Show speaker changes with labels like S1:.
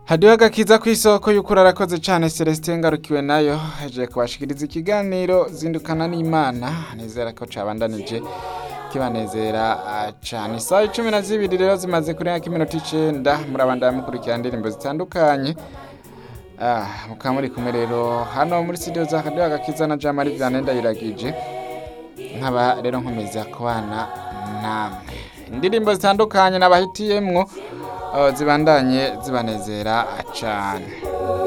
S1: hadiho agakiza ku isoko y'ukuri arakoze cyane celestin ngarukiwe nayo hejeje kubashikiriza ikiganiro zindukana n'imana nizera ko cabandanije kibanezera ah, cane isaha icumi na zibiri rero zimaze kurenga iminota icenda murabandaya mukurikira indirimbo zitandukanye Ah, mukaba muri kumwe rero hano muri studio za hadiho agakiza na jamari vyane ndayiragije nkaba rero nkomeza kubana namwe indirimbo zitandukanye nabahitiyemwo uh, zibandanye zibanezera cane